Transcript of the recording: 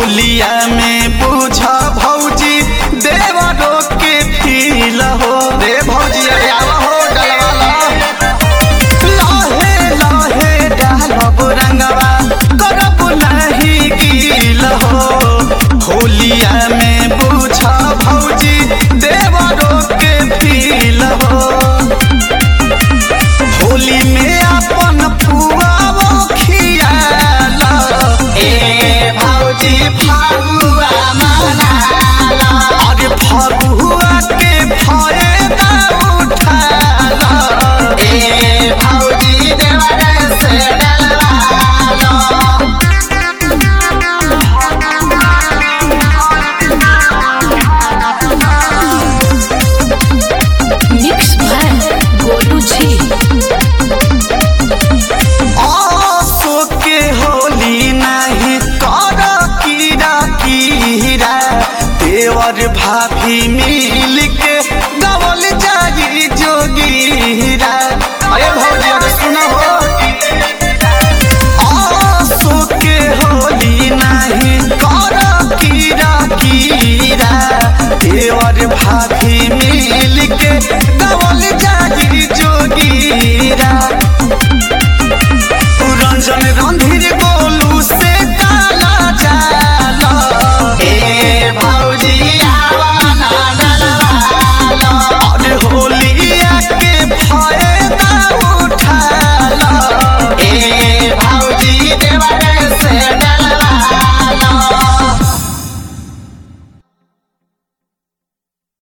होलिया में बुझा भौजी देवरो के फील हो रे भौजी अरे आवा हो डलवाला लाहे लाहे डालब रंगवा करब नहीं गील हो होलिया में बुझा भौजी देवरो के फील हो होली में अपन पुआवो खियाला ए भौजी फगुआ मनाला अरे फगुआ के फायदा उठाला ए भौजी देवर से डलवाला मिक्स भाई गोलू जी आसो के होली नहीं कर कीरा कीरा देवर भाभी मिल के गवल जागी जोगीरा अरे भौजी अरे सुनो हो आसो के होली नहीं कर कीरा कीरा देवर भाभी मिल के